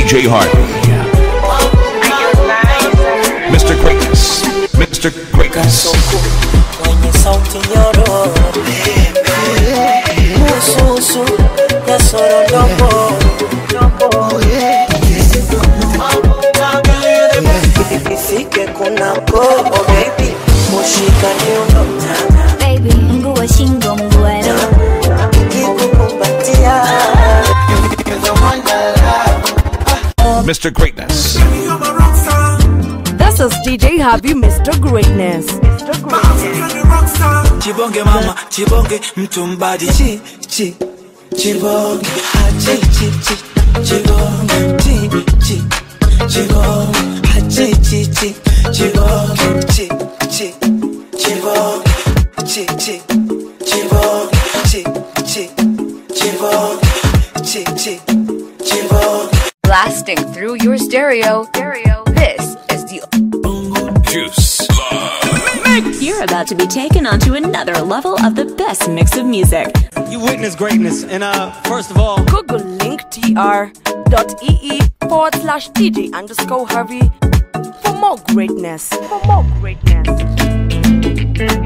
DJ Harvey. Mr. Greatness. Mr. Greatness. mwenye sauti nyororo mususu ya sorondogo ifike kunako oh baby mushika niuno Baby, mguu wa shingo mgwaro kikukumbatia Mr. Greatness. This is DJ Harvey, Mr. Greatness. chibonge mama chibonge mtu mbadi chi chi chibonge ha chi chi chi chibonge chi chi chibonge ha chi chi chi chibonge chi chi chibonge chi chi chibonge chi chi chibonge chi chi chibonge Blasting through your stereo. Stereo. This is the Juice. You're about to be taken onto another level of the best mix of music. You witness greatness, and uh, first of all, Google link tr.ee forward slash DJ underscore Harvey for more greatness. For more greatness.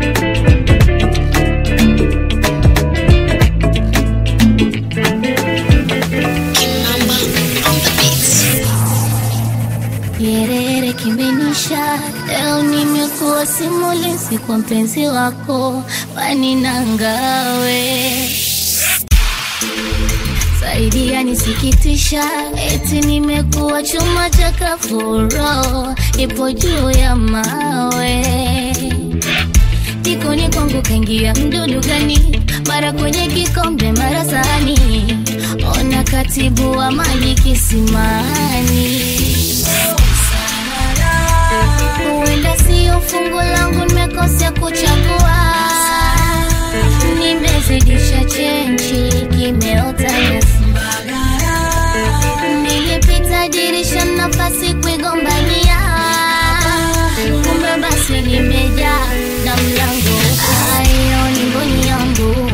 Yerere kimenisha leo nimekuwa simulizi kwa mpenzi wako waninangawe zaidi yanisikitisha eti nimekuwa chuma cha kafuro ipo juu ya mawe jikoni kwangu kaingia mdudu gani mara kwenye kikombe mara sahani ona katibu wa maji kisimani huenda sio fungu langu nimekosea kuchagua nimezidisha chenchi kimeota nyasi nilipita dirisha nafasi kuigombania kumbe basi limejaa na mlango ayo ni mboni yangu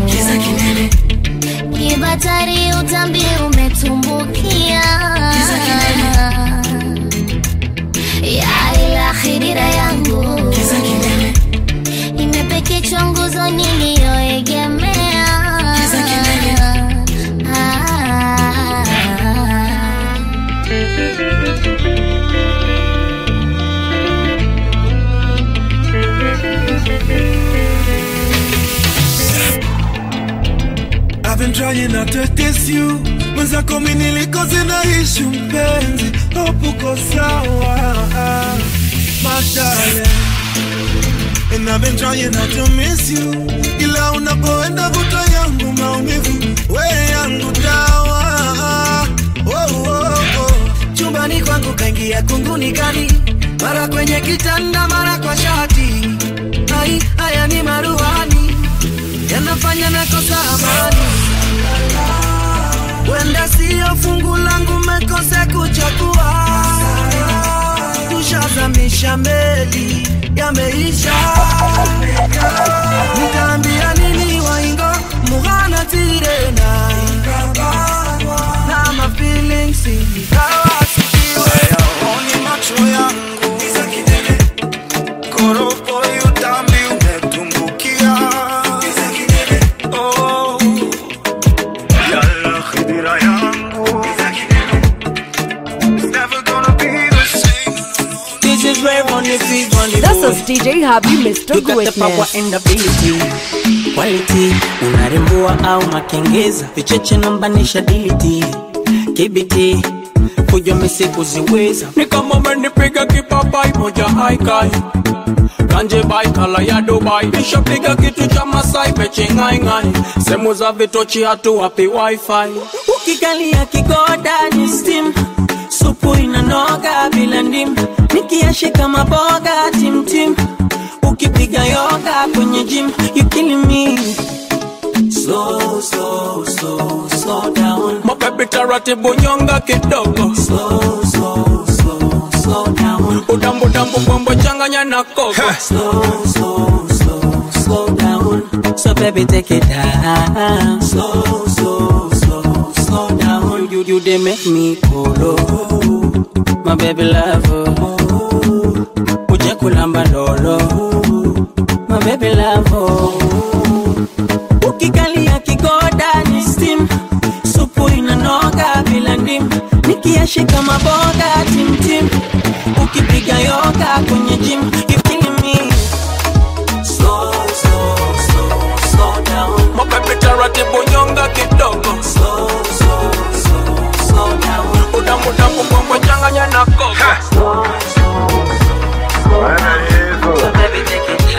kibatari utambi umetumbukia ya ila khidira yangu imepekechwa nguzo niliyoegemea Ah. I've been trying not to diss you mwenzako mi nilikoze naishi mpenzi hopuko sawa madale And I've been trying not to miss you ila unapoenda vuta yangu maumivu we yangu dawa oh, oh, oh. chumbani kwangu kaingia kunguni kali mara kwenye kitanda mara kwa shati hai haya ni maruani yanafanya nakosa amani wenda siyo fungu langu mekose kuchagua tushazamisha meli yameisha nikaambia nini waingo mughana tirena na mafilings ikawasikiwe Oni macho yangu koropo yutambi umetumbukia Oh, yalla khidira yangu It's never gonna be the same This is where on the feet on the This is DJ Harvey, Mr. You got the power Greatness. and ability quality unarembua au makengeza vicheche nambanisha diliti kibiti fujo misi kuziweza ni kama umenipiga kipapai moja haikai kanje bai kala ya dubai nishapiga kitu cha masai mechingaingai sehemu za vitochi hatu wapi wifi ukikalia kigoda ni steam supu inanoga bila ndim nikiashika maboga timtim ukipiga yoga kwenye gym you killing me slow slow slow slow down mabebi taratibu nyonga kidogo slow slow slow slow down udambudambu bombo changanya na kogo slow slow slow slow down so baby take it down slow slow slow slow down you you you they make me polo my baby love uje kulamba lolo my baby love ukikalia kigoda ni steam supu inanoga bila ndim nikiashika maboga timtim ukipiga yoga kwenye gym you killing me slow slow slow slow down mapepe taratibu nyonga kidogo slow slow slow slow down udamudamu mbwembwe changanya na koko so baby take it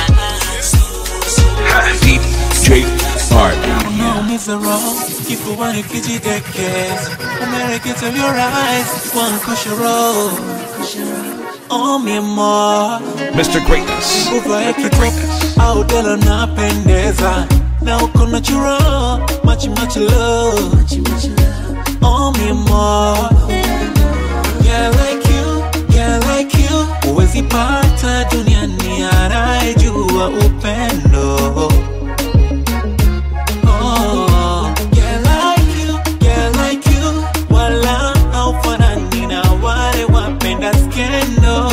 DJ Hard. Unaumiza roho kifuani kijidekeza, umerekeza your eyes wankusha roho Oh mi amor, Mr. Greatness. uvae kitop au dela napendeza na uko natural, machi machi love Oh mi amor, yeah like you, yeah like you Uwezi pata duniani anayejua upendo Oh, yeah, like you, yeah, like you. Wala haufanani na wale wapenda skendo.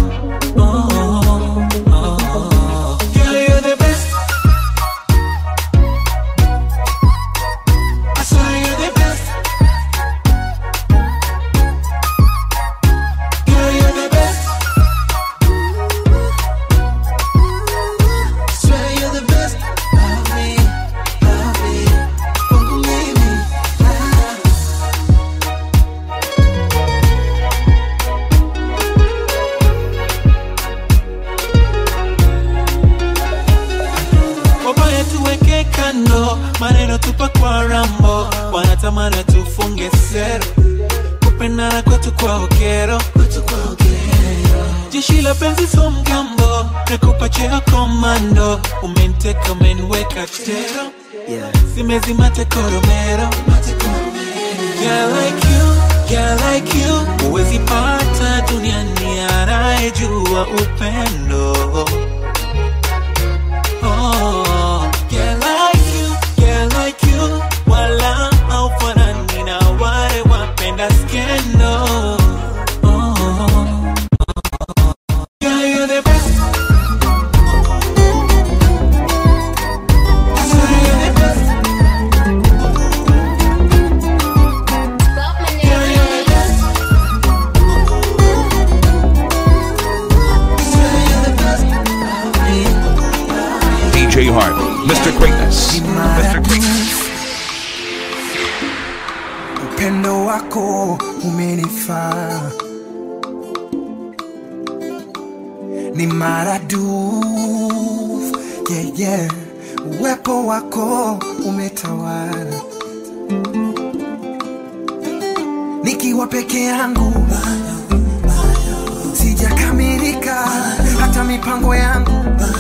Oh, oh. Girl, you're the best. I swear you're the best. Girl, you're the best. Swear you're the best. Love me, love me, oh, baby, love. wabaya tuweke kando, maneno tupa kwa rambo, wanatamani tufunge sero, kupendana kwetu kwa okero, jeshi la penzi so mgambo, nakupa cheo komando, umenteka umeniweka tero, simezima tekoromero, yeah like you, yeah like you, huwezi pata duniani anayejua upendo Oh, yeah, like you, yeah, like you. Wala haufanani na wale wapenda skendo. Oh, yeah, you're the best. I swear you're the best. Yeah, you're the best. I swear you're the best. DJ Hard. Mr. Greatness. Mr. Greatness. upendo wako umenifaa ni maradufu yeah, yeah. uwepo wako umetawala nikiwa peke yangu sijakamilika hata mipango yangu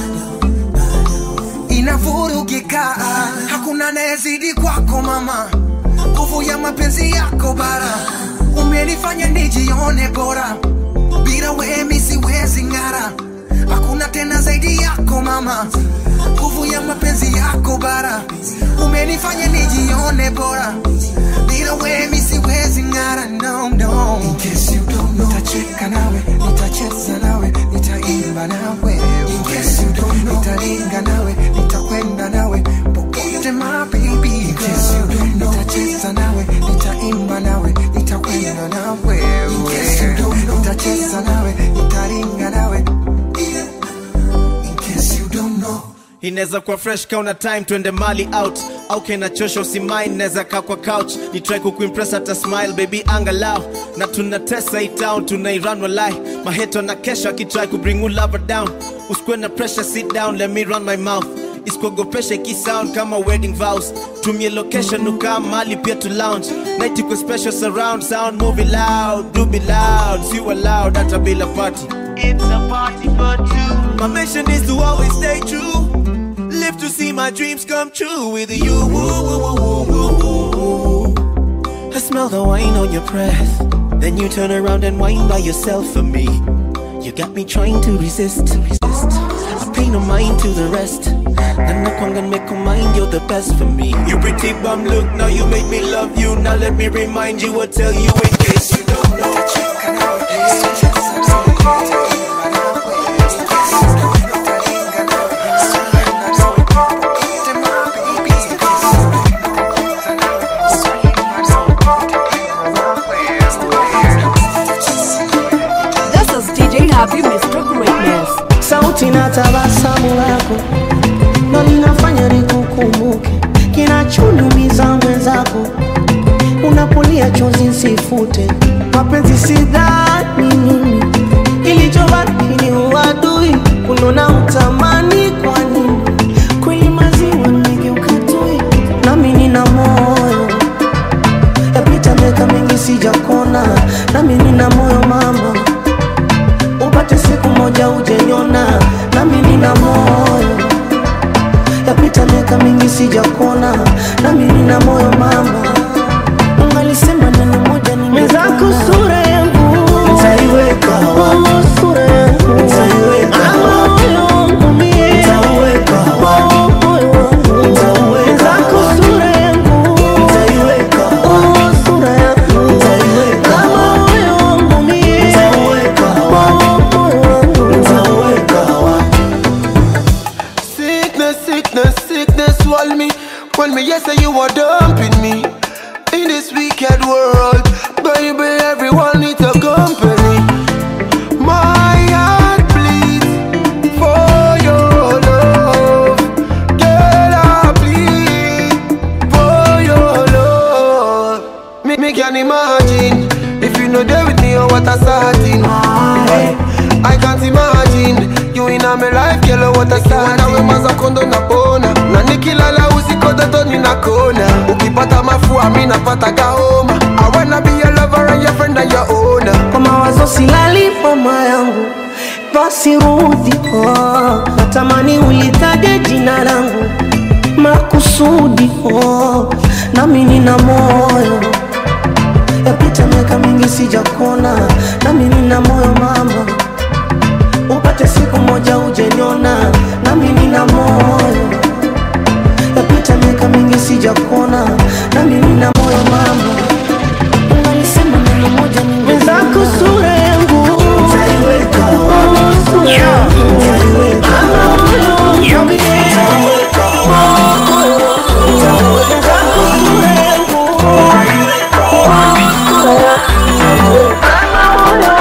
inavurugika hakuna nayezidi kwako mama nguvu ya mapenzi yako bara umenifanya nijione bora bila wemi siwezi ng'ara hakuna tena zaidi yako mama nguvu ya mapenzi yako bara umenifanya nijione bora bila wemi siwezi ng'ara no, no. In case you don't know, nitacheka nawe nitacheza nawe nitaimba nawe In case you don't know, nitaringa nawe nitakwenda nawe popote my baby In case you don't know, nitacheza nawe nitaimba nawe nitakwenda nawe In case you don't know, nitacheza nawe nitaringa nawe In case you don't know inaweza kuwa fresh kauna time twende mali out au kenachosha usimain naweza kaa kwa couch ni try kukuimpress hata smile baby angalau na tunatesa hii town tunairan walai maheto na kesho akitry kubring you lover down usikwe na pressure sit down let me run my mouth isikuogopesha ikisound kama wedding vows tumie location ukaa mali pia to lounge night iko special surround sound movie loud do be loud si loud hata bila party it's a party for two my mission is to always stay true live to see my dreams come true with you woo, woo, woo, woo, woo, woo. I smell the wine on your breath then you turn around and whine by yourself for me you got me trying to resist, resist. I pay no mind to the rest And I can't make a mind, you're the best for me. You pretty bum look, now you make me love you. Now let me remind you or tell you in case you don't know. This is DJ Happy Mr. Greatness. sauti na tabasamu lako ndo linafanya nikukumbuke kinachoniumiza mwenzako unapolia chozi nsifute mapenzi sidhani mimi kilichobaki ni uadui kunona utamani kwa nini kweli maziwa nimegeuka tui nami nina moyo yapita miaka mingi sijakona nami nina moyo mama upate siku moja ujeniona nami nina moyo yapita miaka mingi sijakona nami nina moyo mama ungalisema neno moja mwenzako sura yangu nitaiweka wapi? sura yangu nitaiweka wapi? moyo wangu mie nitauweka wapi? moyo wangu nitauweka wapi? sura yangu nitaiweka wapi? sura yangu nitaiweka wapi? moyo wangu mie nitauweka wapi? moyo wangu nitauweka wapi? Sickness, sickness, sickness swallow me. When me yes say you are dumping me in this wicked world, baby. Everyone needs a company. My heart bleeds for your love, girl. I bleed for your love. Me, me can imagine if you know there with me or what a starting. I can't imagine you in my life, girl. What a starting. Nawe maza kondo na bona na nikilala usiku toto ninakona. Ukipata mafua mi napata gaoma. I wanna be your lover and your friend and your owner. kwa mawazo silali mama yangu basi rudi oh. natamani ulitaje jina langu makusudi oh. nami nina moyo yapita miaka mingi sijakona nami nina moyo mama upate siku moja ujeniona nami nina moyo yapita miaka mingi sijakona nami nina moyo mama ungalisema neno moja mwenzako sura yangu nitaiweka wapi? sura yangu nitaiweka wapi? moyo wangu nitauweka wapi? moyo wangu nitauweka wapi? sura yangu nitaiweka wapi? sura yangu nitaiweka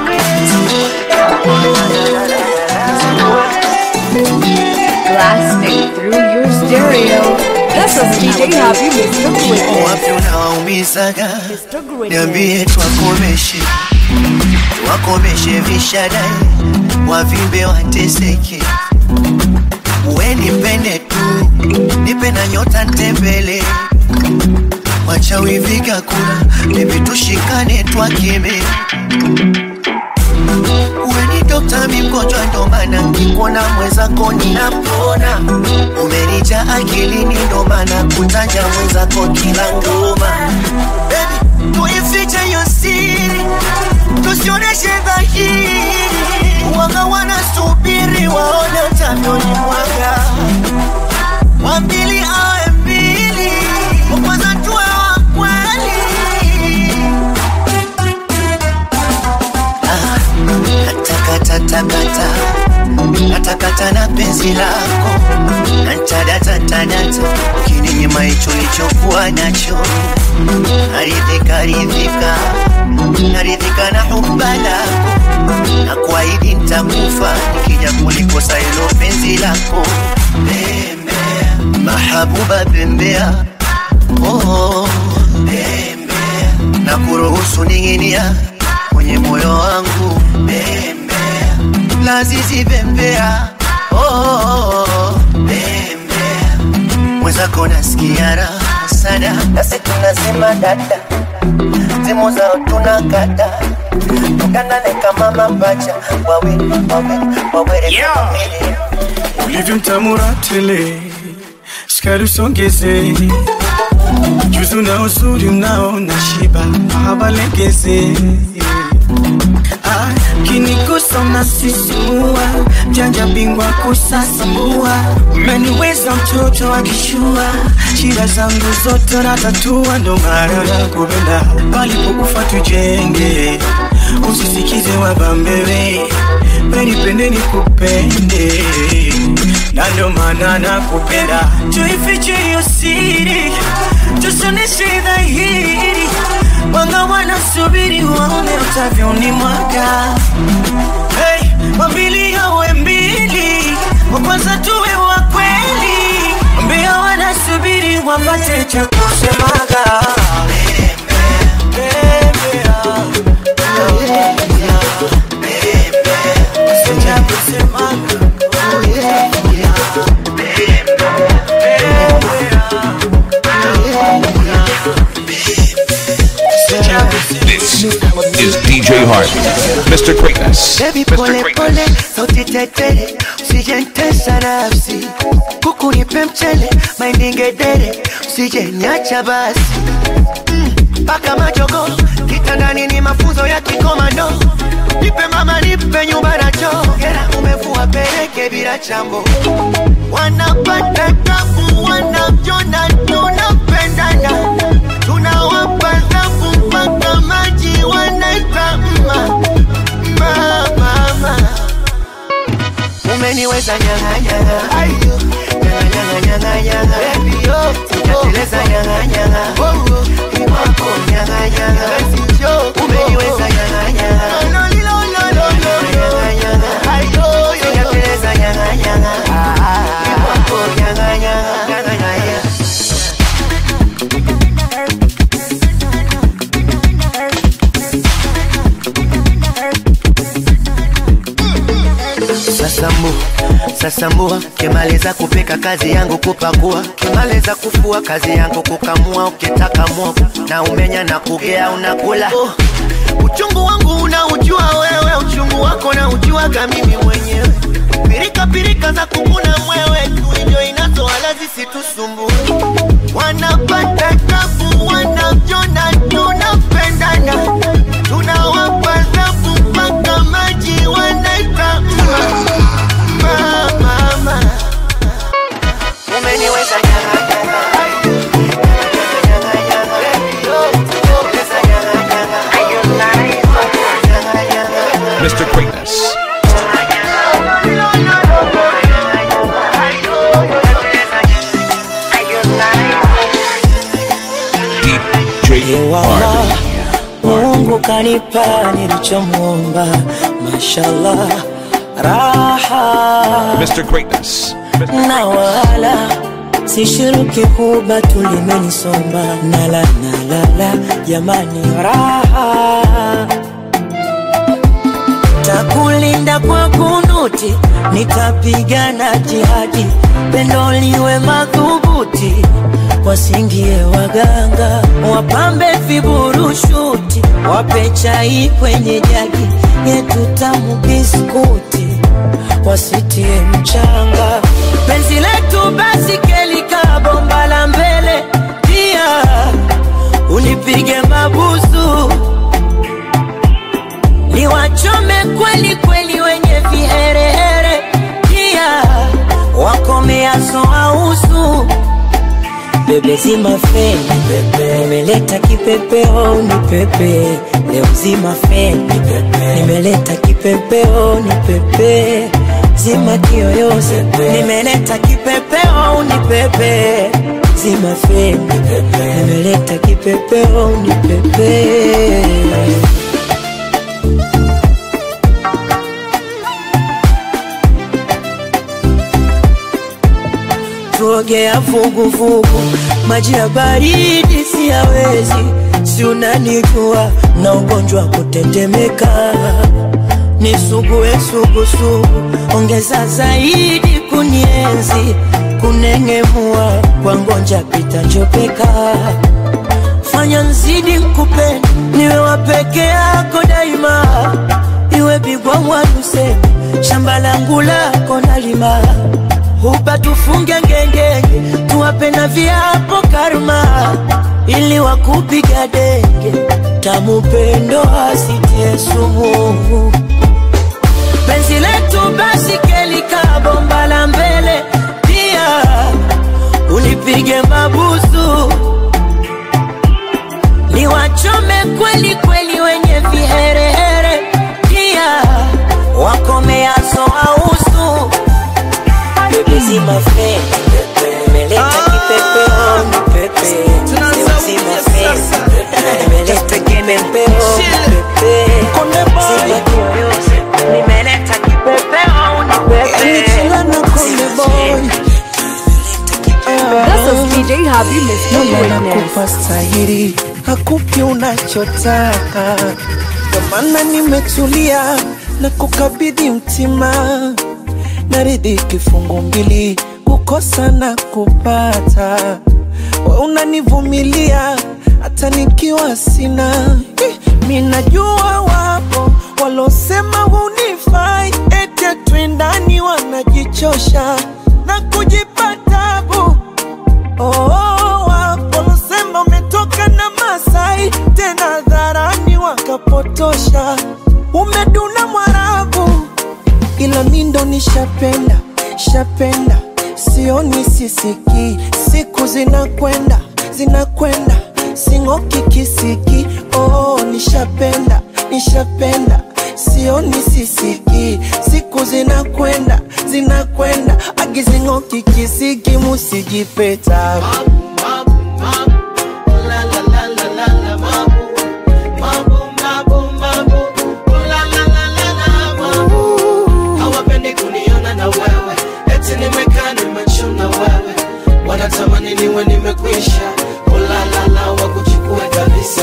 Blasting through your stereo. This is DJ Happy Mr. Greatness. wapi unawaumizaga Mr. Greatness. niambie twakomeshe wakomeshe vishadai wavimbe wateseke we nipende tu nipe na nyota ntembele wachawiviga kura bebi tushikane twakeme weni dokta mi mgonjwa ndo maana nkikuona mwenzako ninapona umenija akilini ndo maana kutaja mwenzako kila ngoma Baby, tuifiche hiyo siri tusioneshe dhahiri waga wanasubiri waone utavyoni mwaga wambili awe mbili wakwanza tuwe wa kweli natakatakata natakata na penzi lako nantadatatanata ukininyima hicho lichokuwa nacho naridhika ridhika naridhika na huba lako na kuahidi ntakufa nikija kulikosa hilo penzi lako bembea mahabuba bembea oh, bembea na kuruhusu ning'inia kwenye moyo wangu bembea lazizi bembea oh, oh, oh, bembea mwenzako nasikia raha sana nasi tunasema dada simu zao tunakata tukanane kama mapacha wawe wawe wawere Yeah. ulivyo mtamura tele shikari usongeze juzu na uzuri mnao na shiba habalengeze Ah, ukinigusa unasisimua mjanja bingwa kusasambua umeniweza mtoto akishua shida zangu zote natatua ndo maana nakupenda palipokufa tujenge usisikize wabambewe penipende nikupende na ndo maana nakupenda tuifiche hiyo siri tusoneshe dhahiri wanga wanasubiri waone utavyoni mwaka hey, wambili yawe mbili wa kwanza tuwe wa kweli mbia wanasubiri wapate cha kusemaga This is DJ Harvey, Mr. Greatness. Baby Mr. pole Greatness. pole, sauti tetere, usijentesa nafsi, kuku nipe mchele, mahindi ngedere, usijeniacha basi Mm, mpaka majogo kitandani ni mafunzo ya kikomando, nipe mama, nipe nyumba na choo, hera umevua peleke bila chambo, wanapata tabu, wanajona tunapendana, tunawapa dhabu mpaka maji wanaita mma mma mama umeniweza nyang'anyanga ayo nyang'anyang'anyang'anyanga baby yo sijateleza nyang'anyanga iwako nyang'anyanga umeniweza nyang'anyanga no no no no no nyang'anyanga ayo sijateleza nyang'anyanga iwako nyang'anyanga nyang'anyanga Sasambu, sasambua, kimaliza kupika kazi yangu kupakua, kimaliza kufua kazi yangu kukamua, ukitaka mwogo na umenya na kugea unakula. Oh, uchungu wangu unaujua wewe, uchungu wako na ujuaga mimi mwenyewe. Pirika pirika za kukuna mwewe tu ndio inazo wala zisitusumbue. Wanapata tabu, wanajona tunapendana, tunawapa dhabu mpaka maji wanaita mma mma mama. Umeniweza nyanga nyanga Mr. Greatness. DJ Wala Mungu kanipa nilichomwomba, mashallah, raha Mr. Greatness. na wala sishiruki huba tulimenisomba, nala nalala, jamani, raha takulinda kwa kunuti, nitapigana jihadi, pendo liwe madhubuti, wasingie waganga, wapambe viburushuti, wape chai kwenye jagi yetu tamu biskuti, wasitie mchanga, penzi letu basi kelika bomba la mbele, pia unipige mabusu niwachome kweli kweli wenye viherehere, pia wakomeaso ausu bebe zima feni pepe, nimeleta kipepeo ni pepe leo zima feni pepe, nimeleta kipepeo ni pepe zima kiyoyozi nimeleta kipepeo ni pepe zima feni pepe, nimeleta kipepeo ni pepe tuogea vuguvugu, maji ya baridi siyawezi, si unanijua na ugonjwa wa kutetemeka, nisugue sugusugu, ongeza zaidi kunienzi, kunengemua kwa ngonja pita njopeka, fanya nzidi nkupende, niwe wa peke yako daima, iwe bigwa mwaduse, shamba langu lako nalima hupa tufunge ngengenge, tuwape na viapo karma, ili wakupiga denge, tamupendo asitie sumu. penzi letu basi kelika bomba la mbele pia unipige mabusu niwachome kweli kweli wenye viherehere pia wakomeaso ausu bebezima fe nimeleta kipepeo ni pepe bebezima fe nimeleta kipepeo pepe zima kiyoyozi nimeleta kipepeo ni pepe This is DJ Habi Mr. Greatness. nakupa stahiri hakupi unachotaka ndo maana nimetulia na kukabidhi mtima naridhi kifungu mbili kukosa na kupata we unanivumilia hata nikiwa sina Eh, mi najua wapo walosema hunifai ete twendani wanajichosha na kujipa tabu Oh, waposema umetoka na Masai tena dharani wakapotosha, umeduna Mwarabu, ila mi ndo nishapenda shapenda, sioni sisiki, siku zinakwenda zinakwenda, sing'oki kisiki. Oh, nishapenda nishapenda sioni sisiki, siku zinakwenda zinakwenda, agizing'oki kisiki, musijipeta hawapendi kuniona na wewe eti nimekaa nimechuna wewe wanatamani niwe nimekwisha ulalala wa kuchukue kabisa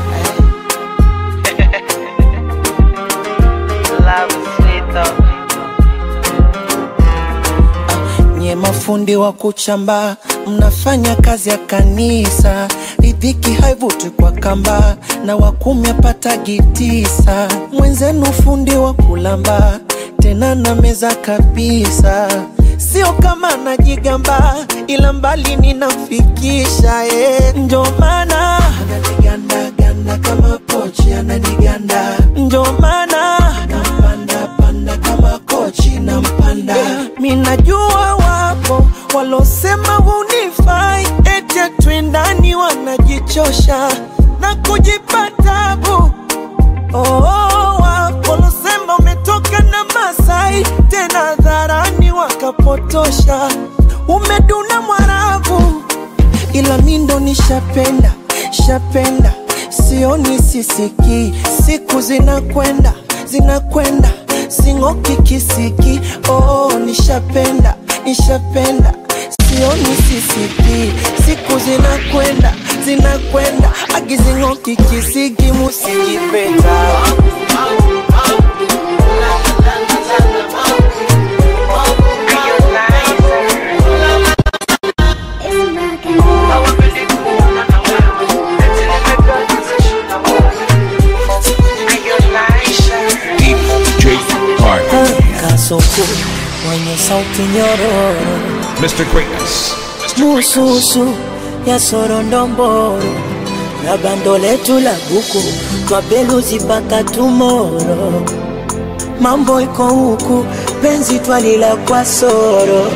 nye mafundi wa kuchamba mnafanya kazi ya kanisa ridhiki haivuti kwa kamba na wakumi apatagi tisa mwenzenu fundi wa kulamba tena na meza kabisa sio kama najigamba ila mbali ninamfikisha eh. njo maana ananigandaganda kama pochi ananiganda njo maana nampandapanda kama kochi nampanda mi najua wapo walosema hunifai ete twendani wanajichosha na kujipa tabu Oh, wapo walosema umetoka na Masai tena dharani wakapotosha, umeduna Mwarabu, ila mi ndo nishapenda shapenda, sioni sisiki, siku zinakwenda zinakwenda, sing'oki kisiki. Oh, nishapenda nishapenda sioni sisiki, siku zinakwenda zinakwenda, agizing'oki kisiki, musijipeta DJ Park. kasuku mwenye sauti nyororo Mr. Greatness. mususu ya sorondomboro na bando letu la buku twabeluzi mpaka tumoro mambo iko huku penzi twalila kwa soro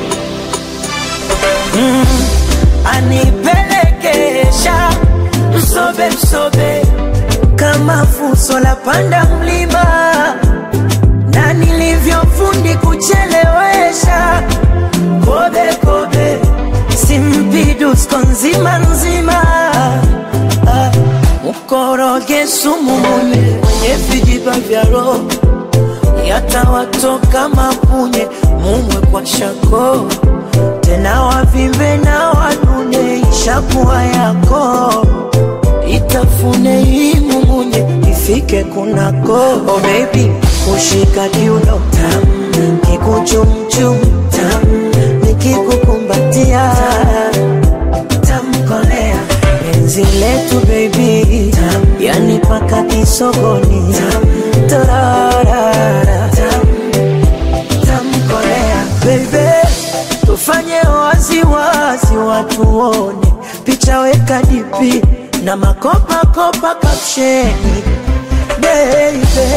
mm, anipelekesha msobe msobe kama fuso la panda mlima na nilivyofundi kuchelewesha kobe kobe simpidusko nzima nzima Ah, mkoroge sumu mwenye mwenye vijiba vya roho yatawatoka mapunye mumwe kwa shako tena wavimbe na wanune ishakuwa yako itafune hii mumunye ifike kunako oh baby kushika kiuno tam kikuchumchum tam nikikukumbatia tamkolea penzi letu baby tam yani paka kisogoni tam tararara tam tamkolea baby tufanye waziwazi watu wone picha weka dipi na makopakopa kapsheni baby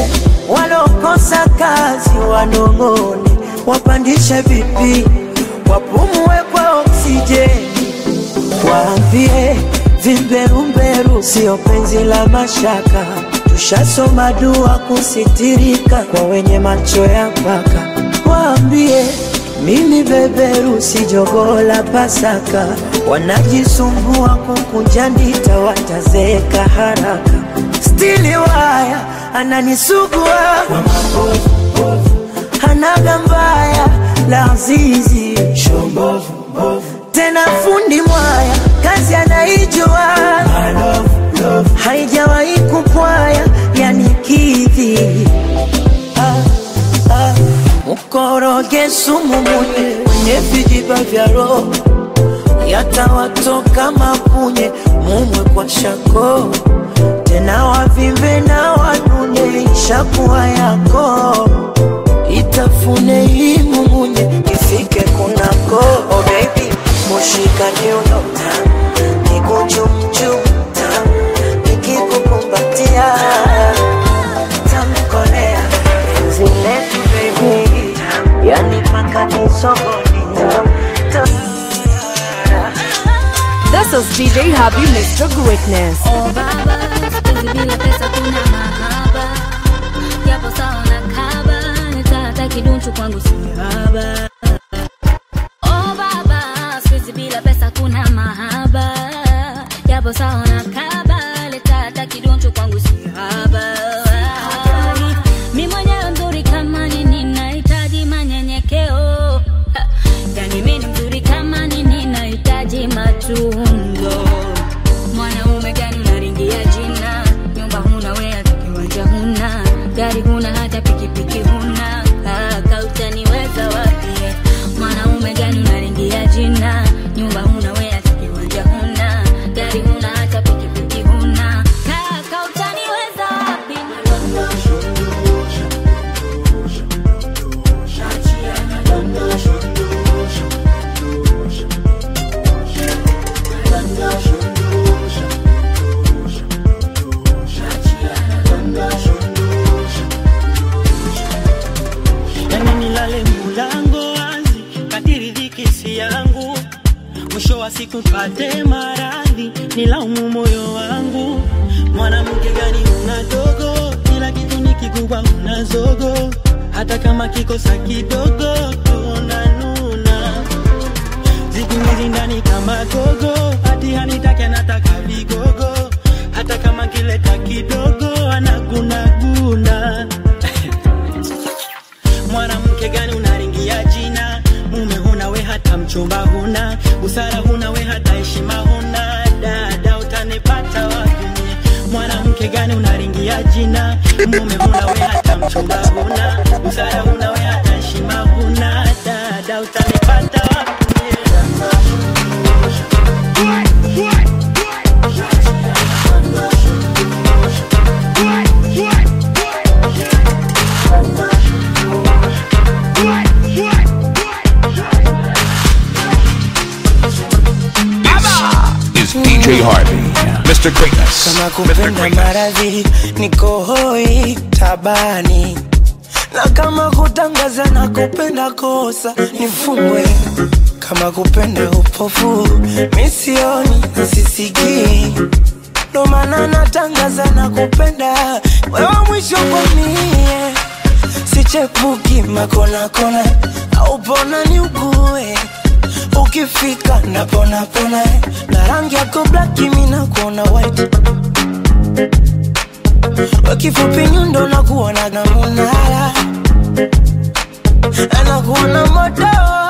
walokosa kazi wanong'one, wapandishe vipi, wapumue kwa oksijeni, waambie vimberumberu sio penzi la mashaka, tushasoma dua kusitirika kwa wenye macho ya mpaka, waambie mimi beberu si jogoo la Pasaka, wanajisumbua kukunja ndita, watazeeka haraka. Stili waya ananisugua kwa mabovu, hanaga mbaya la azizi tena fundi mwaya kazi anaijua haijawahi kupwaya yani kidhi ah, ah. mkoroge sumu mune kwenye vijiba vya roho yatawatoka mapunye mumwe kwa shako tena wavimbe na wanune ishakuwa yako itafune hii mumunye ifike kunako oh baby mushikani unota nikuchumchum nikikukumbatia tamkolea penzi letu baby yani mpaka nisogoni This is DJ Happy Mr. Greatness. Oh baba, sipenzi bila pesa kuna mahaba, japo sawa na kaba, nitata kidunchu kwangu si haba. Oh baba, sipenzi bila pesa kuna mahaba, japo sawa na kaba, nitata kidunchu kwangu si haba. Mi mwenyewe mzuri kama nini, nahitaji manyenyekeo. Ha, Yani mi ni mzuri kama nini, nahitaji matunzo mwanaume gani unaringia jina nyumba huna we hata kiwanja huna gari huna hata pikipiki huna kaka utaniweza wapi mwanaume gani unaringia jina nyumba huna we hata kiwanja huna gari huna hata pikipiki huna kaka utaniweza wapi yani nilale mulango wazi kadiri dhiki si yangu mwisho wa siku pate maradhi nilaumu moyo wangu mwanamke gani una dogo kila kitu ni kikubwa una zogo hata kama kikosa kidogo tunanuna zikumizi ndani kama gogo hati hanitaki anataka vigogo hata kama kileta kidogo anagunaguna mwanamke gani unaringia jina mume huna we hata mchumba huna busara huna we hata heshima huna dada utanipata wapi mie? mwanamke gani unaringia jina mume huna we hata mchumba huna busara huna we hata heshima huna dada utanipata wapi mie? Is DJ Harvey, Mr. Greatness. kama Mr. kupenda Greatness. maradhi niko hoi tabani na kama kutangaza na kupenda kosa nifungwe kama kupenda upofu misioni na sisikii ndo maana natangaza na kupenda wewe mwisho kwa mie sichepuki makonakona au pona ni ugue ukifika naponapona na rangi yako blaki mina kuona white wakifupi nyundo nakuona na munala anakuona moto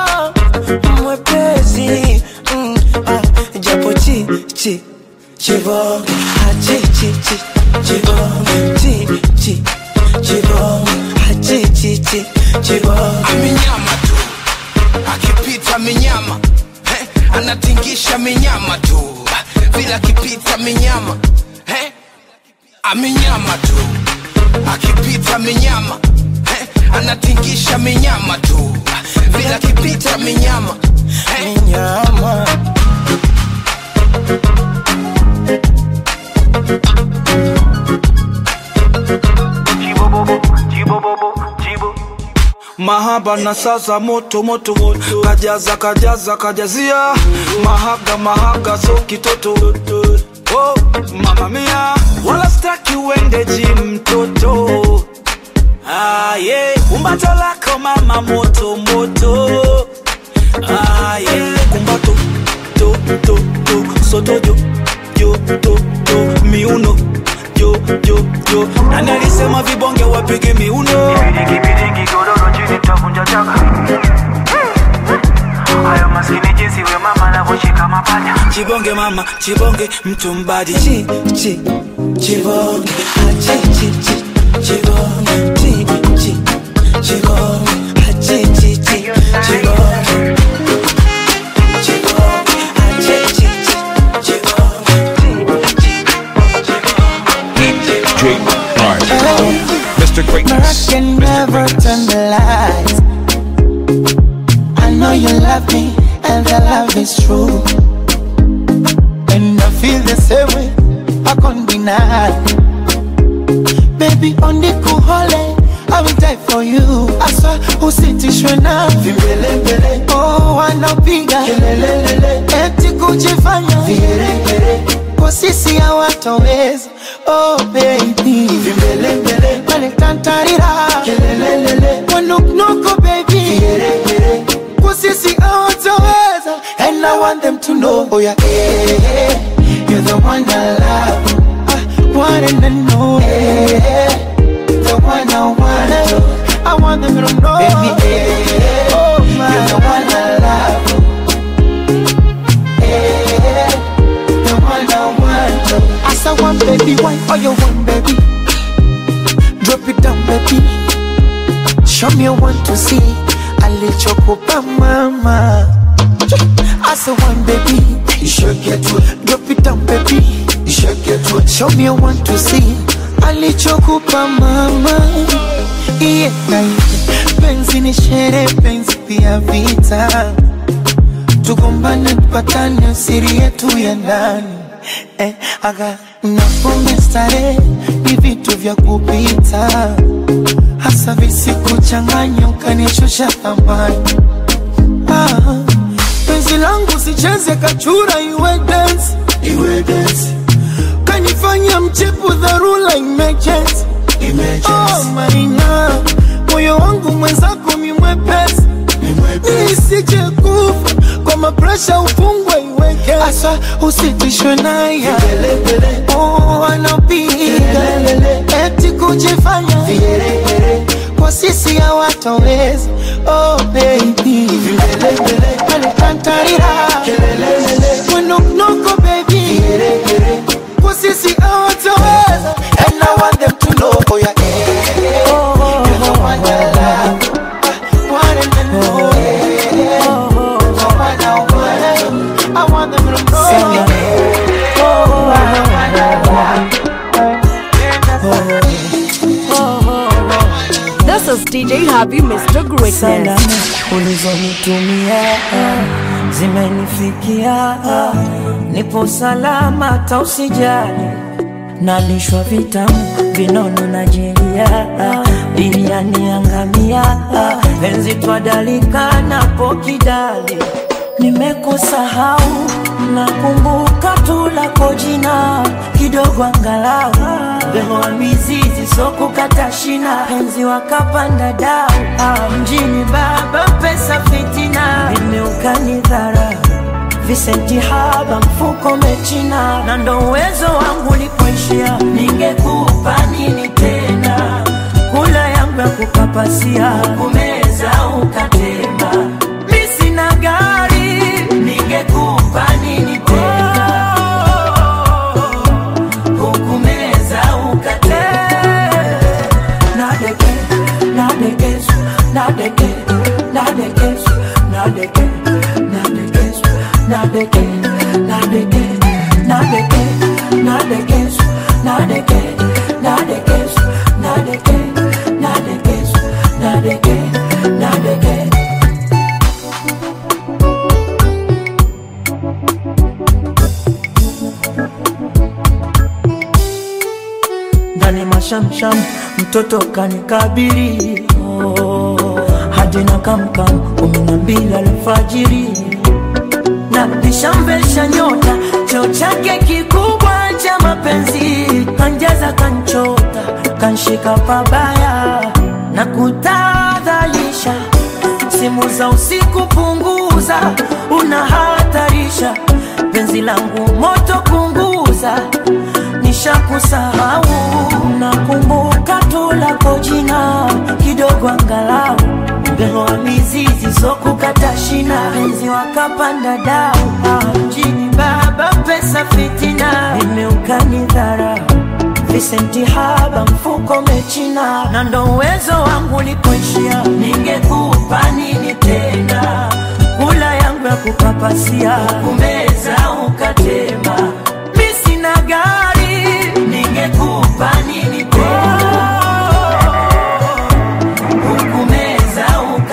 mwepesi mm, ah, japo chi chi chibonge ah, chi chi chi chibonge chi chi chibonge ah, chi chi chi chibonge amenyama tu akipita minyama eh, anatingisha minyama tu vile akipita minyama eh, amenyama tu akipita minyama eh, anatingisha minyama tu vile akipita minyama eh. minyama Chibobobo, mahaba na sasa moto moto kajaza kajaza kajazia mahaga mahaga so kitoto oh, mama mia wala staki uende jim mtoto ah, yeah. kumbato lako mama moto moto ah, yeah. kumbato to to to soto jo jo to to miuno jo jo jo nani alisema vibonge wapige miuno Kipidingi godoro chini tavunja chaka Hayo maskini jinsi we mama anavyoshika mapaja chibonge mama chibonge mtu mbadi chi chi chibonge ah, chi chi chi chibonge chi chi chibonge ah, chi chi chi chibonge DJ Prime. Mr. I Greatness. can never turn the lights. I know you love me, and the love is true. And I feel the same way, I can't deny. Baby, on the cool hole, I will die for you. I saw usitishwe na vimbelembele. Oh, wanapiga kelelelele, eti kujifanya vigeregere kwa sisi hawatoweza. Oh baby, vimbelembele, wanitantarira kelelelele, wanuknuku baby, vigeregere kwa sisi hawatoweza. And I want them to know, oh yeah, eh, eh, you're the one I love, I want them to know, eh, eh, the one I want. I want them to know, baby, eh, oh my, you're the one I love. Eh, the one I want. As I want, baby, why all you want, baby? Drop it down, baby. Show me one to see. Alichokupa mama. As I want, baby. You should get to it. Drop it down, baby. You should get to it. Show me one to see. Alichokupa mama. Yeah, penzi ni shere, penzi pia vita tugombane tupatane siri yetu ya ndani eh, aga napombe starehe ni vitu vya kupita hasa visikuchanganya ukanishusha thamani ah, penzi langu sicheze kachura iwe dance iwe dance kanifanya mchepu dharura emergency oh maina moyo wangu mwenzako mimwepesi nisije kufa kwa mapresha ufungwe iweke asa usitishwe naye oh, anapiga eti kujifanya kwa sisi hawatoweza oh baby alikantarira mwenoknoko baby kwa sisi hawatoweza and I want them to know oh yeah, yeah, yeah. You're the one I love. I want them to know, yeah, yeah. The one I want. I want them to know, yeah, yeah. Oh, This is DJ Happy Mr. Greatness. Salamu ulizonitumia zimenifikia, nipo salama, tausijali nalishwa vitamu vinono na jelia, biriani yangamia, penzi twadalika napo kidali, nimekusahau nakumbuka tu lako jina kidogo angalau bemoa mizizi sokukata shina penzi wakapanda dau ah, mjini baba pesa fitina imeukani visenti haba mfuko mechina na ndo uwezo wangu ulipoishia ningekupa nini tena kula yangu ya kukapasia kumeza ukatema mi sina gari ningekupa nini tena hukumeza ukatema nadeke nadekesu nadeke nadekesu nadeke nadekesu nadeke nadeke nadeke nadekesu nadeke nadekesu nadeke nadekesu nadeke nadeke ndani mashamsham mtoto kanikabiri oh, maji na kamkam kumi na mbili alfajiri na nishamvesha nyota cheo chake kikubwa cha mapenzi kanjaza kanchota kanshika pabaya na kutadhalisha simu za usiku punguza unahatarisha penzi langu moto kunguza nishakusahau nakumbuka tu lako jina kidogo angalau Behoa mizizi sokukata shina penzi wakapanda dau Ah, mjini baba pesa fitina imeukani dhara visenti haba mfuko mechina na ndo uwezo wangu likoishia ningekupa nini tena kula yangu ya kukapasia kumeza ukatema mi sina gari ningekupa nini tena hukumeza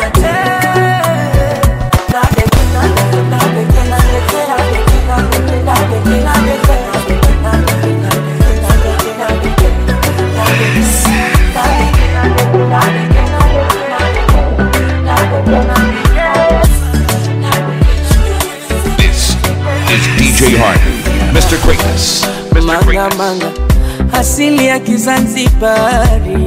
This is DJ Harvey, Mr. Greatness. Mr. manga Greatness. manga asili ya Kizanzibari,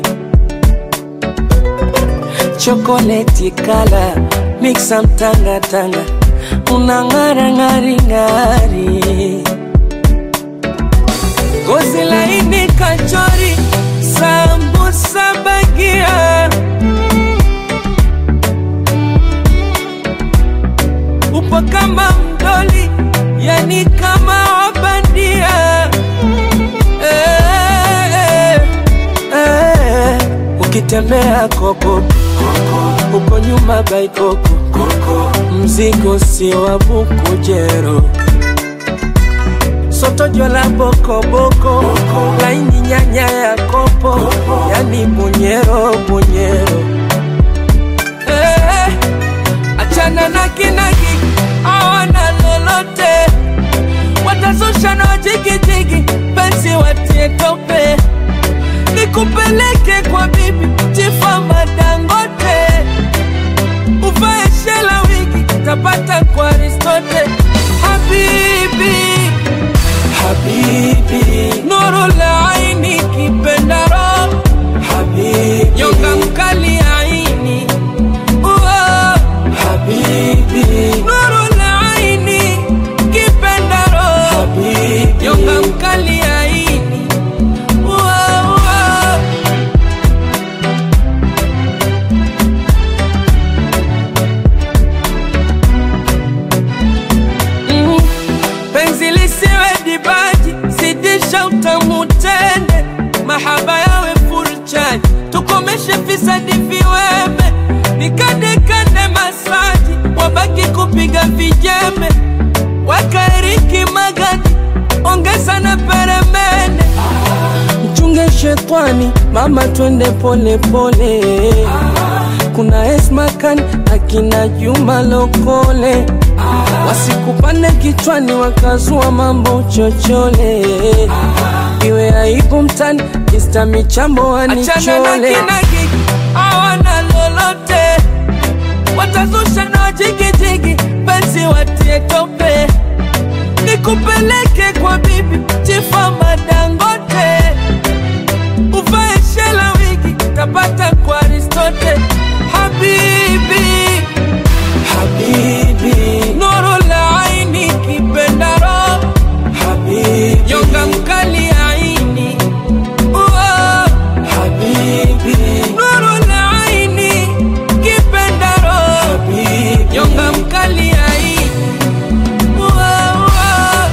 chokoleti kala mixa mtanga tanga, unang'ara ng'ari ng'ari, gozi laini kachori, sambusa bagia, upo kama mdoli, yani kama wabandia eh, eh, eh. ukitembea koko uko nyuma baikoko mzigo sio wa bukujero sotojo la bokoboko laini nyanya ya kopo yani bunyero bunyero eh, achana na kinagi awana lolote watazusha na wajigijigi penzi watie tope nikupeleke kwa bibi chifa madangote uvae shela wigi tapata kwa aristote habibi habibi nuru la aini kipendaro habibi nyonga mkali aini Uo, habibi nuru la aini kipendaro habibi nyonga mkali aini Uo, uo. Mm, penzi lisiwe dibaji sidisha utamu tende mahaba yawe furchani tukomeshe fisadi viweme nikandekande masaji wabaki kupiga vijembe wakaeriki magadi ongeza na peremende mchunge shetwani mama twende pole pole kuna esmakan akina juma lokole wasikupande kichwani wakazua mambo chochole iwe aibu mtani kista michambo Achana na wanichole kinagi, awana lolote watazusha na wajigijigi penzi watie tope nikupeleke kwa bibi chifa madangote uvae shela wigi tapata kwa aristote habibi habibi nuru la aini kipendaro habibi nyonga mkali aini Uo, habibi nuru la aini kipendaro habibi nyonga mkali aini Uo, uo.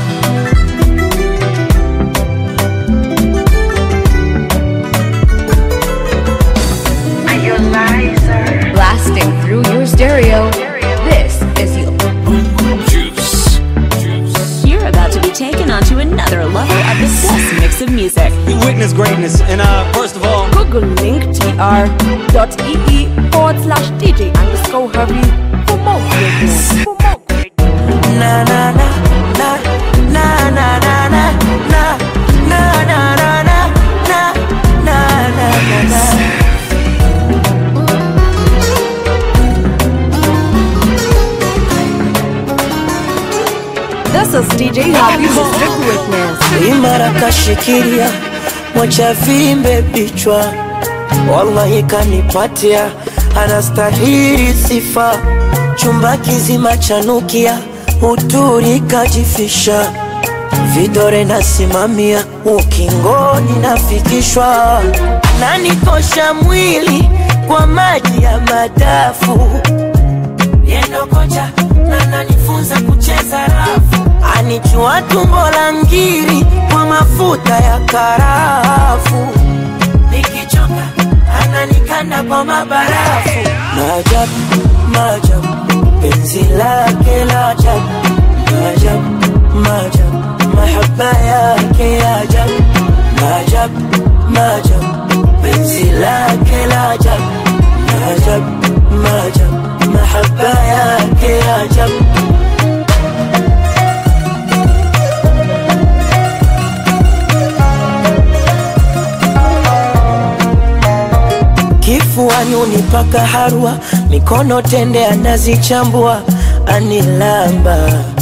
Blasting through your stereo. This is your Juice. You're about to be taken onto another level of the best mix of music. You witness greatness, and uh, first of all, Google link tr.ee forward slash DJ underscore Harvey for more greatness. For more greatness. na na na na na na na na na na na na na na na na na na mara kashikilia mocha vimbe bichwa wallahi kanipatia anastahili sifa chumba kizima chanukia uturi kajifisha vidore nasimamia ukingoni nafikishwa nanikosha mwili kwa maji ya madafu yendo kocha na nanifunza kucheza rafu anichua tumbo la ngiri kwa mafuta ya karafu nikichoka ananikanda kwa mabarafu maajabu maajabu penzi lake la ajabu maajabu maajabu mahaba yake ya ajabu maajabu maajabu penzi lake la ajabu maajabu maajabu mahaba yake ya ajabu kifuani unipaka harwa mikono tende anazichambua anilamba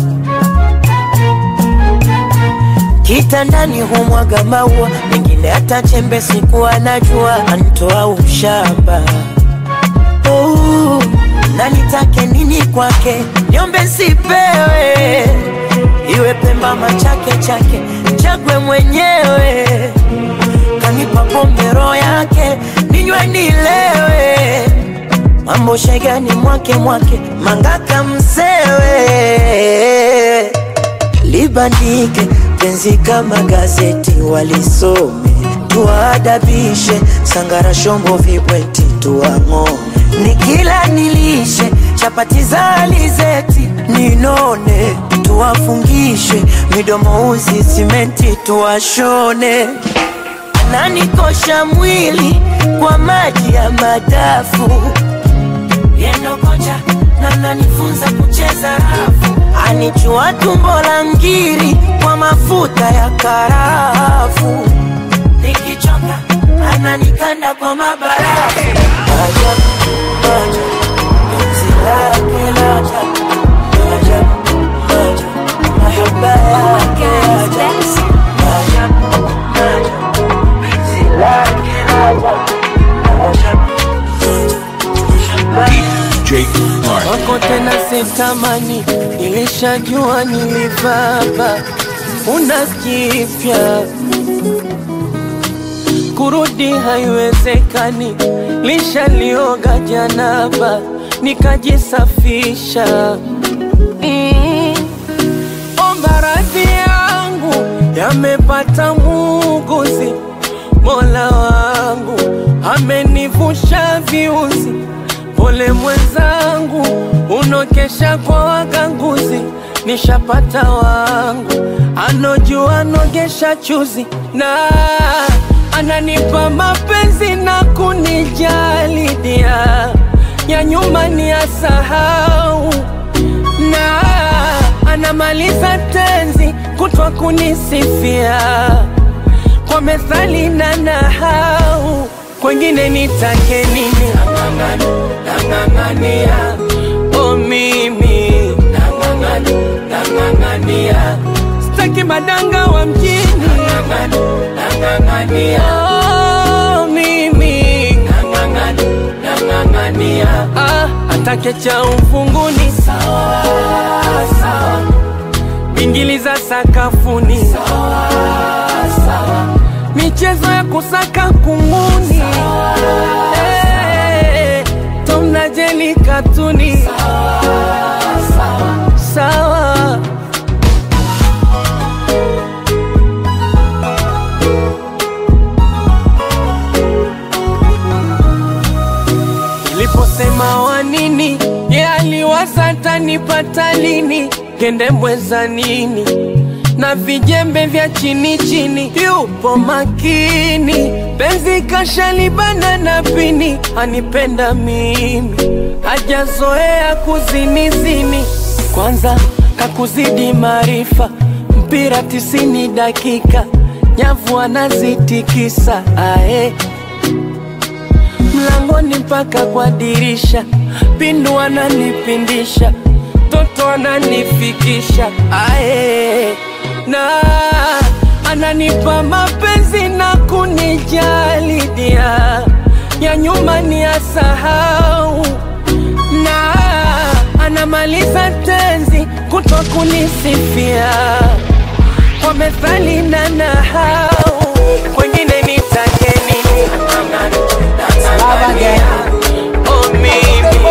kitandani humwaga maua mengine hata chembe siku anajua antoa ushamba oh, na nitake nini kwake nyombe sipewe iwe pemba machake chake chagwe mwenyewe kanipa pombe roho yake ninywe nilewe mambo shegani mwake mwake mangaka msewe libandike penzi kama gazeti walisome tuwaadabishe sangara shombo vibweti tuwang'ome nikila nilishe chapati za alizeti ninone tuwafungishe midomo uzi simenti tuwashone ananikosha mwili kwa maji ya madafu yendo kocha na nanifunza kucheza rafu anichua tumbo la ngiri kwa mafuta ya karafu nikichoka ananikanda kwa mabarafu Maajabu, maajabu, penzi lake la ajabu. Maajabu, maajabu, mahaba yake ya ajabu. Maajabu, maajabu, penzi lake la ajabu. Maajabu, DJ Mark. wako tena sitamani, nilishajua nilivaba, una kipya kurudi haiwezekani, lishalioga janaba nikajisafisha. Mm. Omba radhi yangu yamepata muuguzi, Mola wangu amenivusha viuzi pole mwenzangu, unokesha kwa waganguzi, nishapata wangu anojua nogesha chuzi na ananipa mapenzi na kunijali dia ya nyuma ni asahau na anamaliza tenzi kutwa kunisifia kwa methali na nahau kwengine nitake nini nang'ang'ania o mimi nang'ang'ania staki madanga wa mjini oh, mimi ah, atake cha ufunguni sawa, sawa. bingili za sakafuni sawa, sawa. michezo ya kusaka kunguni Eh, Tom na Jerry katuni sawa, sawa. sawa. Niliposema wa nini, ye aliwaza tanipata lini, kende mweza nini na vijembe vya chini chini, yupo makini, penzi kashalibana na pini, anipenda mimi, hajazoea kuzinizini, kwanza kakuzidi maarifa, mpira tisini dakika, nyavu anazitikisa ae mlangoni mpaka kwa dirisha, pindu ananipindisha, toto ananifikisha ae na ananipa mapenzi na kunijali dia ya nyuma ni asahau na anamaliza tenzi kutwa kunisifia kwa methali na nahau kwengine nitakeni Love again. Oh, mimi.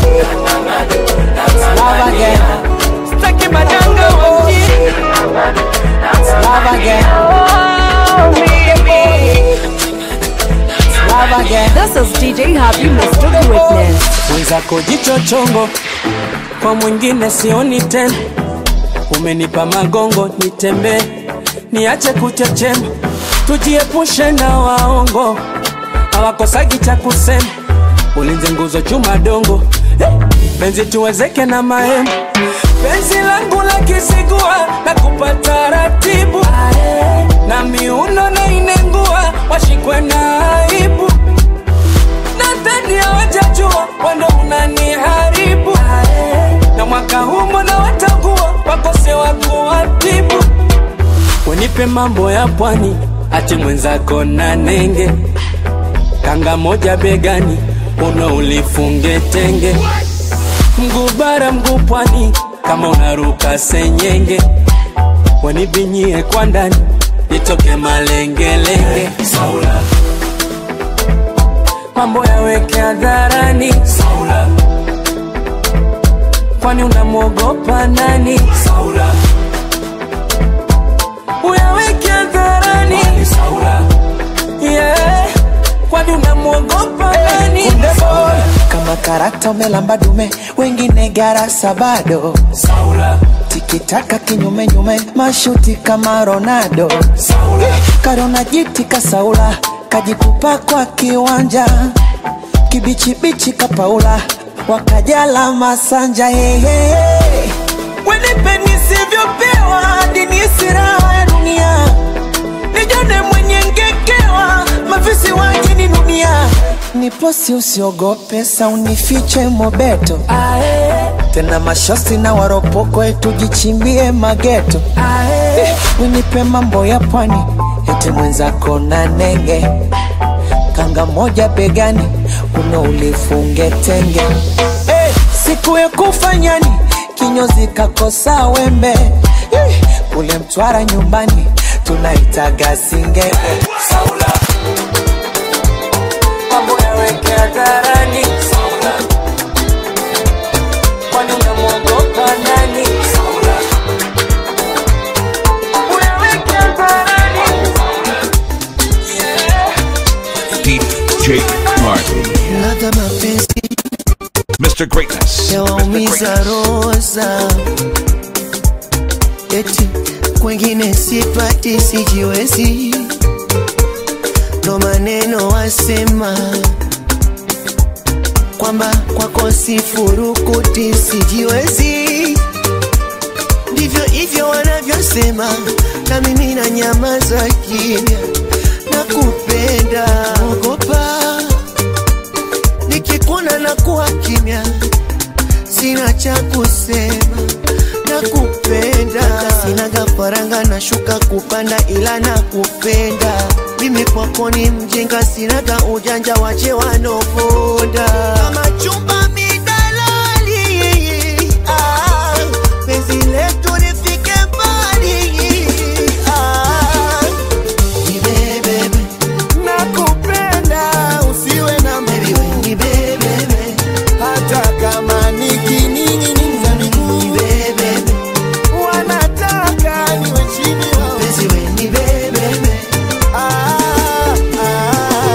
Love again. Sitaki madanga wa mjini. Love again. Oh, mimi. Love again. This is DJ Happy, Mr. Greatness. mwenzako jicho chongo kwa mwingine sioni tena umenipa magongo nitembee niache kuchechema tujiepushe na waongo hawakosagi cha kusema ulinze nguzo chuma dongo eh, penzi tuwezeke na mahema penzi langu la kisigua na kupata ratibu na miuno na inengua washikwe na aibu nadhani hawajajua wando unaniharibu na mwaka huu mbona watakuwa wakose wa kuwatibu unipe mambo ya pwani ati mwenzako na nenge kanga moja begani uno ulifunge tenge mguu bara mguu pwani kama unaruka senyenge wanivinyie kwa ndani nitoke malengelenge Saula mambo yaweke hadharani Saula kwani unamwogopa nani Saula uyaweke hadharani Saula yeah kwani unamwogopa nani Saula kama karata umelamba dume wengine garasa bado Saula tikitaka kinyume nyume mashuti kama ronaldo Saula karona jiti kasaula kajikupa kwa kiwanja kibichibichi kapaula wakajala masanja hehe wenipe nisivyopewa dini siraha ya dunia nijone mwenye ngekewa mafisi wajini dunia niposi usiogope saunifiche mobeto tena mashosi na waropokwe tujichimbie mageto Eh, winipe mambo ya pwani ete mwenzako na nenge kanga moja begani uno ulifunge tenge Eh, siku ya kufanyani kinyozi kakosa wembe Eh, kule mtwara nyumbani tunaitaga singenge Saula mambo yaweke hadharani Saula kwani unamwogopa nani Saula uyaweke hadharani DJ Martin. ladha mapenzi Mr. Greatness. yawaumiza roza eti kwengine sipati sijiwezi ndo maneno wasema kwamba kwako sifurukuti sijiwezi ndivyo hivyo wanavyosema na mimi na nyamaza kimya na kupenda ogopa nikikuona na kuwa kimya sina cha kusema na kupenda sinaga faranga na shuka kupanda ila na kupenda mimi kwako ni mjinga sinaga ujanja wache wanoponda kama chumba midalali ah, penzi letu lifike mbali ah, nibebebe nakupenda usiwe na nibebebe hata kama nikining'iniza miguu wanataka niwe chini wao nibebebe ah, ah.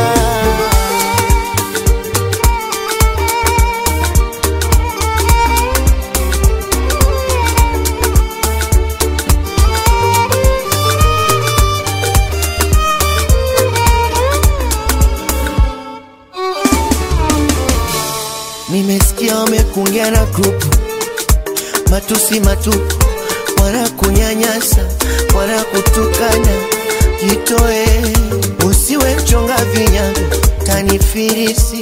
nimesikia wamekungia na grupu matusi matupu wanakunyanyasa wanakutukana jitoe usiwe mchonga vinyago tanifirisi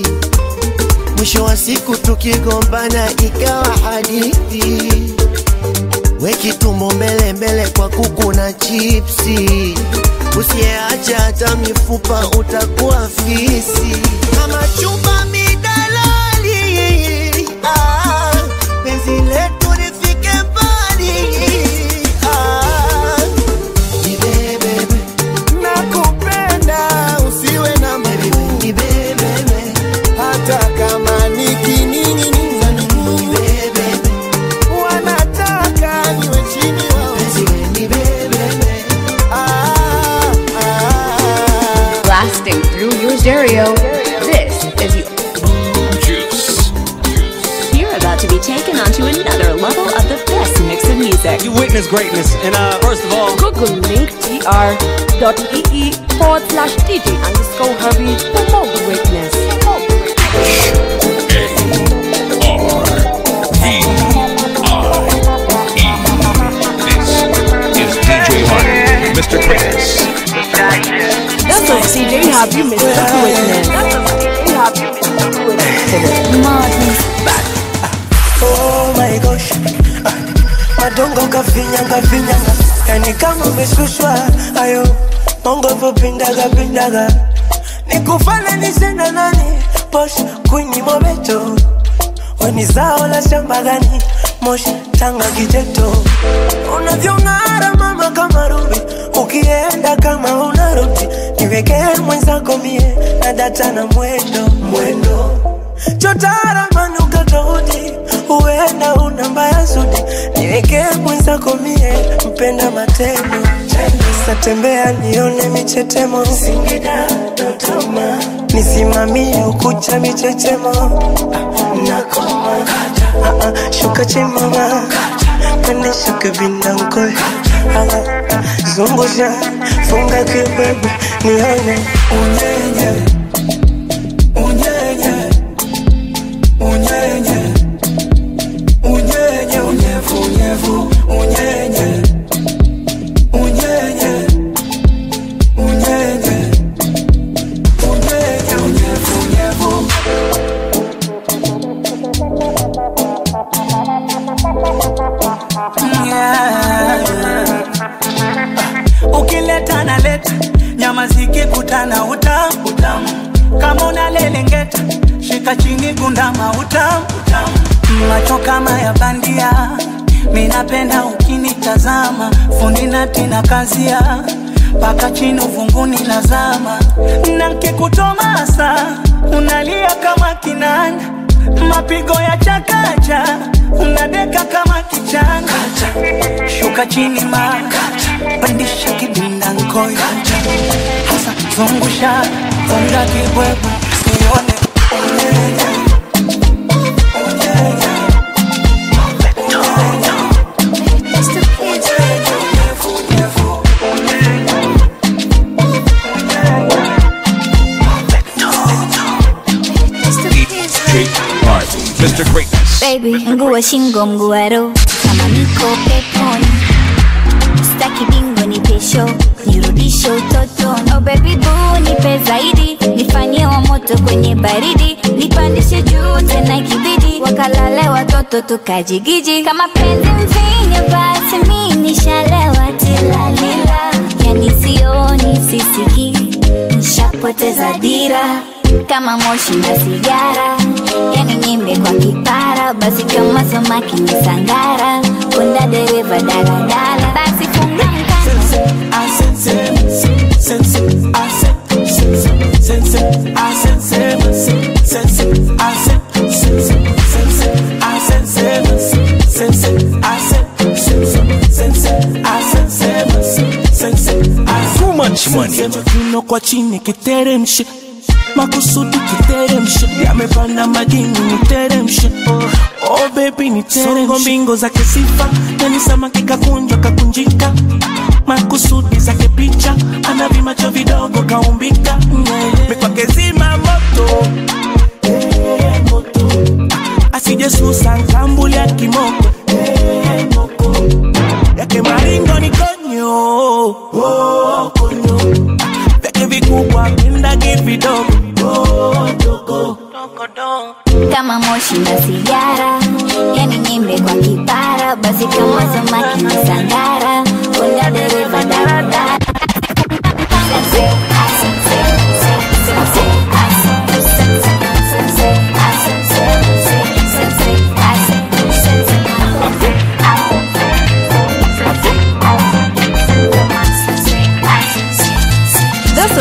mwisho wa siku tukigombana ikawa hadithi wekitumbo mbele mbele kwa kuku na chipsi usiyeacha hata mifupa utakuwa fisi kama chumba midalali ah, penzi letu lifike mbali ah, nibebebe nakupenda usiwe na miguu nibebebe hata kama nikining'iniza miguu nibebebe wanataka niwe chini wao nibebebe ah, ah. Blasting through your stereo. This is you. Juice. You're about to be taken onto another level of the best mix of music. You witness greatness, and uh, first of all, Google link tr.ee forward slash DJ underscore Harvey for more greatness. For more greatness. Is DJ Harvey, Mr. Greatness. That's a CJ Harvey Mr. Greatness. That's a CJ Harvey Mr. Greatness. Madness. Oh my gosh Ah, madongo kafinyanga finyanga yani kama umeshushwa ayo mongo vopindaga pindaga nikufananishe na nani posh kwini mobeto weni zao la shamba gani moshi tanga kijeto unavyong'ara mama kama rubi ukienda kama unarudi niwekee mwenzako mie na data na mwendo mwendo chotara manuka tofauti huenda una mbaya zudi niwekee mwenzako mie mpenda matendo satembea nione michetemo singida dodoma nisimamie ukucha michechemo Ah, nakoma Ah, ah, shuka chimama pende shuka vindankoe zungusha funga kibebe nione unyenye unyenye unyenye unyenye unyevu unyevu unyenye unyenye unyenye unyenye unyevu unyevu ukileta na leta nyama zikikutana utamu utamu kama unalelengeta shika chini gundama utamu utamu macho kama ya bandia minapenda ukinitazama fundi natina kazia mpaka chini uvunguni nazama na nkikutomasa unalia kama kinanda mapigo ya chakacha unadeka kama kichanga shuka chini ma pandisha kidinda nkoi hasa zungusha funga kibwebwe nione unyenye DJ Harvey, Mr. Greatness. Baby, mguu wa shingo, mguu wa roho, kama niko peponi. Sitaki bingo ni pesho, nirudishe utotoni. Oh baby boo, nipe zaidi, nifanyie wa moto kwenye baridi, nipandishe juu tena ikibidi, wakalale watoto tukajigiji. Kama penzi mvinyo, basi mi nishalewa tilalila, yani sioni sisikii, nishapoteza dira kama moshi na sigara, yani nyimbe kwa kipara, basi kama samaki ni sangara, kunda dereva daladala, basi funga Too much money. Kiuno kwa chini kiteremshe makusudi kiteremshe yamepanda majini niteremshe oh baby niteremshe mbingo zake sifa yani samaki kakunjwa kakunjika makusudi zake picha ana vimacho vidogo kaumbika mikwake zima moto Eh, moto asije susa nkambuli ya kimoko Eh, moko yake maringo ni konyo oh, konyo vyake vikubwa pendagi vidogo oh, dogo kama moshi na sigara, yani nyimbe kwa kipara, basi kama samaki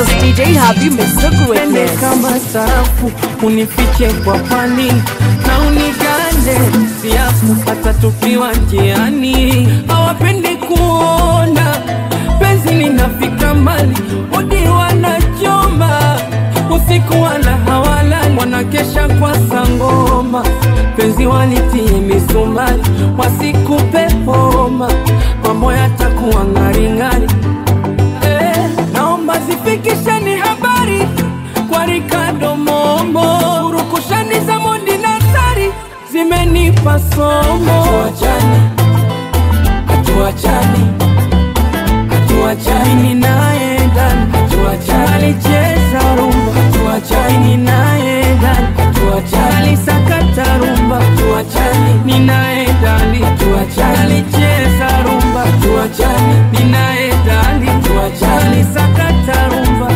is DJ Happy Mr. Pende Greatness. kama sarafu unifiche kwa pani na unigande siafu hata tukiwa njiani hawapendi kuona penzi linafika mbali udi wanachoma usiku wala hawalali wanakesha kwa sangoma penzi walitie misumari wasikupe homa mambo yatakuwa ng'aring'ari eh, naomba zifikisheni habari kwa Ricardo Momo, urukushani za Mondi na Sari zimenipa somo. Hatuachani, hatuachani, hatuachani, mimi naye ndani, hatuachani, alicheza rumba, hatuachani, mimi naye ndani, hatuachani, alisakata rumba, hatuachani, mimi naye ndani, hatuachani, alicheza rumba, hatuachani, mimi naye ndani, hatuachani, alisakata rumba.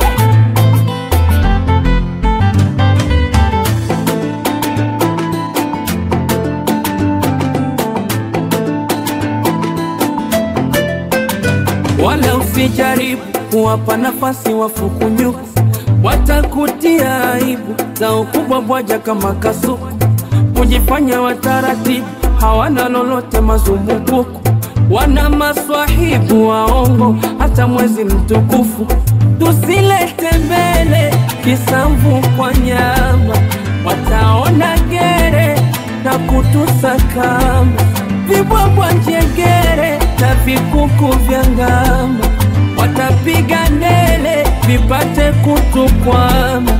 wala usijaribu kuwapa nafasi wafukunyuku, watakutia aibu za ukubwa bwaja kama kasuku, kujifanya wataratibu, hawana lolote mazumbukuku, wana maswahibu waongo, hata mwezi mtukufu tusilete mbele kisamvu kwa nyama, wataona gere na kutusakama vibwabwa njegere na vikuku vya ngama, watapiga ndele vipate kutukwama.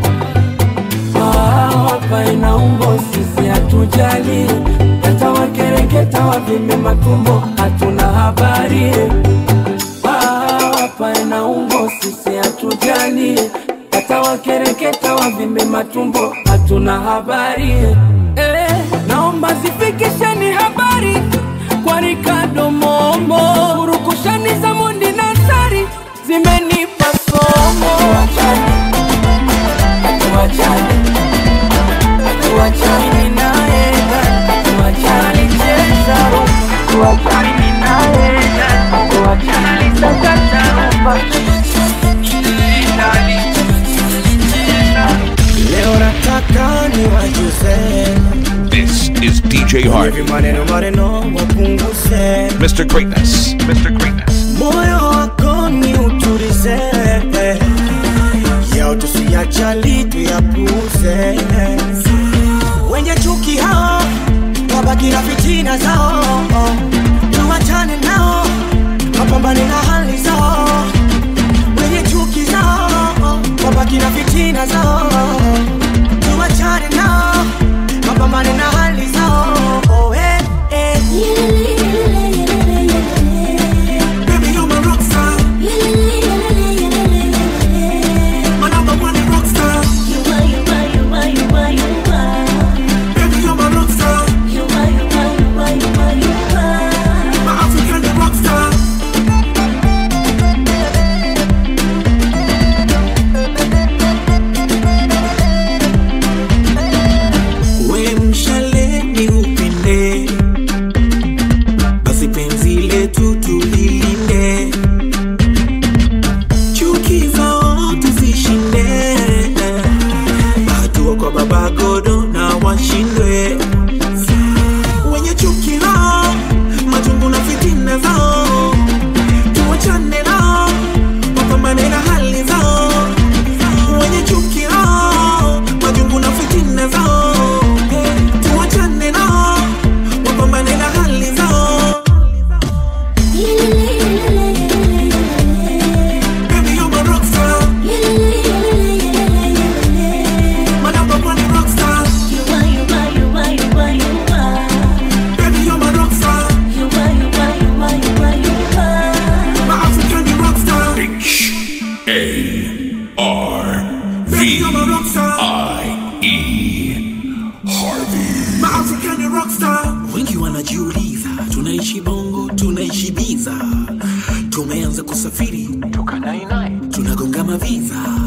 Ah, Hapa ina umbo, sisi hatujali, yatawakereketa wavime matumbo, hatuna habari. Ah, Hapa ina umbo, sisi hatujali, yatawakereketa wavime matumbo, hatuna habari. Eh, naomba zifikisheni habari kwa Ricardo Momo, urukushani za Mondi na Sari zimenipa somo. Hatuachani, hatuachani, hatuachani, mimi naye ndani, hatuachani, alicheza rumba, hatuachani, mimi naye ndani, hatuachani, alisakata rumba. Leo nataka niwajuze This is DJ Harvey. hivi maneno maneno wapunguze, Mr. Greatness. Mr. Greatness. moyo wako ni utulize, yao tusiyajali tuyapuze. Wenye chuki hao wabaki na fitina zao, tuwachane nao wapambane na hali zao. Wenye chuki zao wabaki na fitina zao, tuwachane nao wapambane na hali zao. Oh, eh, eh. Baby, you're my rock star. My number one rock star. Baby, you're my rock star. My African rock star. We mshale ni upinde, basi penzi letu tulilinde, chuki zao tuzishinde, hatua kwa baba godo na washindwe wenye chuki nao, majungu na fitina zao, tuwachane nao, wapambane na hali zao wenye chuki nao, majungu na fitina zao, tuwachane nao, wapambane na hali zao. Baby, you're my rock star. My number one rock star. Baby, you're my rock star. My African rock star. H A R V I E Harvey. My African rock star. Wengi wanajiuliza tunaishi bongo, tunaishi biza, tumeanza kusafiri tunagonga maviza